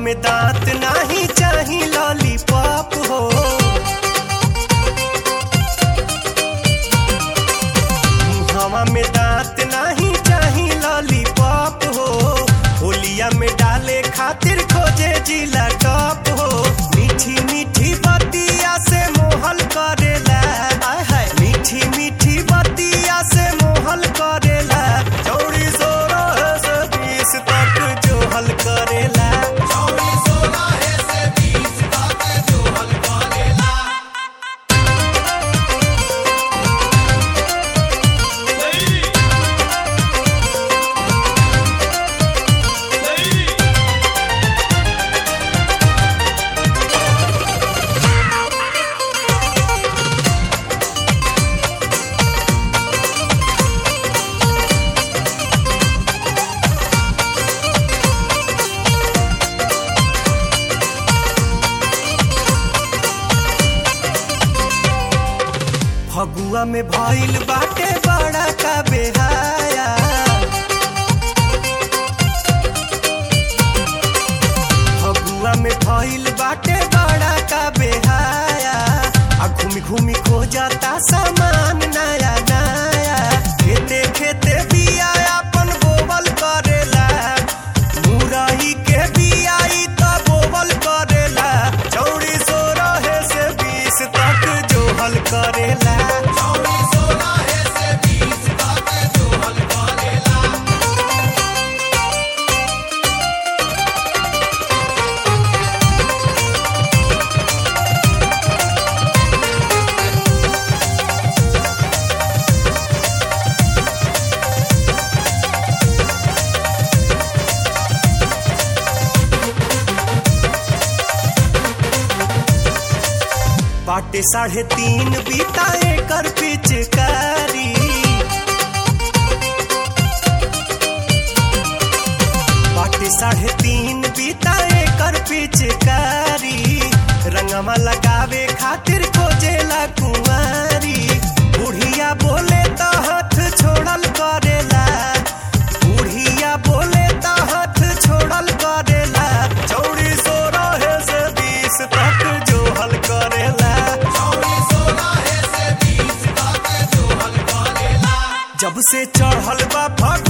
में दांत नाही चाही लॉलीपॉप हो मुहवा में दांत नाही चाही लॉलीपॉप हो होलिया में डाले खातिर खोजे जिला टॉप हो मीठी मीठी बतिया से मोहल करेला आय हाय मीठी मीठी बतिया से मोहल करेला चौड़ी सोलह से बीस तक जो हल करेला फगुआ में भइल बाटे बड़ा का बेहाया फगुआ में भइल बाटे बड़ा का बेहाया आ घूमी घूमी खो जाता सामान नया नया खेते खेते बिया अपन बोवल करेला मुरई के बियाई त बोवल करेला चौड़ी सो रहे से बीस तक जो हल करेला बाटे साढ़े तीन बीता एकर पिचकारी बाटे साढ़े तीन बीता एकर पिचकारी रंगवा लगावे खातिर खोजेला कुंवारी बुढ़िया बोले तो हाथ छोड़ल करेला बुढ़िया बोले तो हाथ छोड़ल करेला चौड़ी सो रहे से बीस तक जो हल करेला जब से चढ़ल बा फग